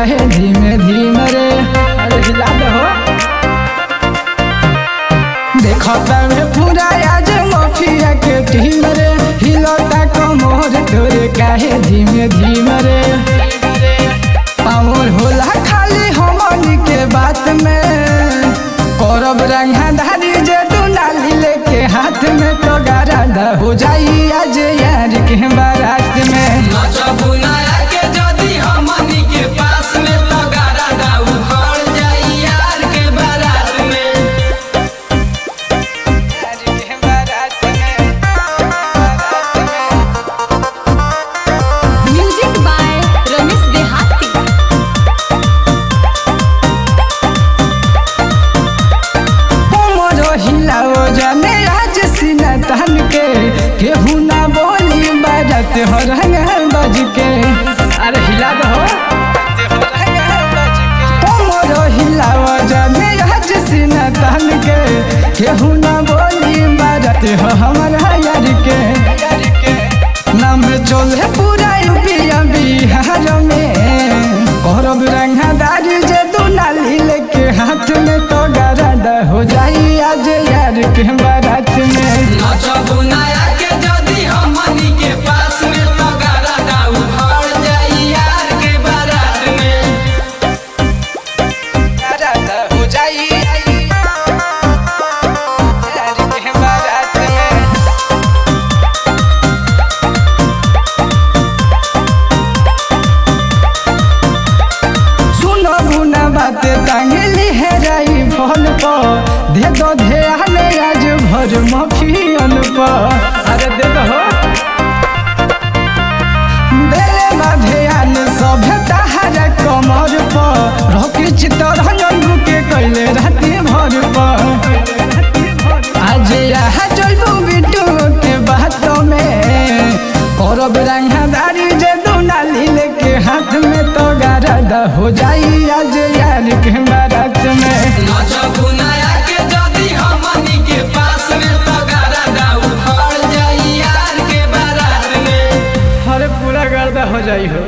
काहे धीमे धीमे रे अरे हिला दे हो देखता में पूरा आज माफिया के टीम रे हिलता कमर तोरे काहे धीमे धीमे रे पावर होला खाली हमनी के बात में करब रंगाधारी जे दुनाली लेके हाथ में तो गारा हो जाई आज यार के बारात में नचबू नया के जदी हमनी के पास में तो गारा दाऊ खड़ जाई यार के बारात में यार के बारात में बारात में म्यूजिक बाय रमेश देहाती कोमर हिलाओ जाने आज सीना तन के केहू ना बोली बाजत हो रंग बज के अरे हिला दो कोमर हिलाओ जाने आज सीना तन के केहू ना बोली बाजत हो हमारा यार के नाम चले पूरा यूपिया बिहार में करब रंगादारी जे दुनाली लेके हाथ में तो गरद हो जाई आज यार के बारात में नचबू नया के जदी हमनी के पास में तो गारा दाऊ खड़ जाई यार के बारात में गरद हो जाई यार के बारात में सुनो बुना बात टांगली है राई फोन पर दे दो ध्यान आज भर मफियन पर अरे दे दो हो देले बा ध्यान सब तहारा कमर पर रोकी चित्तरंजन के कैले राती भर पर आज यहाँ चलबू बिटू के बातों में करब रंगादारी जे दुनाली लेके हाथ में तो गारद हो जाई आज यार के बारात में नचबू नया के जदी हमनी के पास में तो गारा दाऊ खड़ जाई यार के बारात में अरे पूरा गर्दा हो जाई हो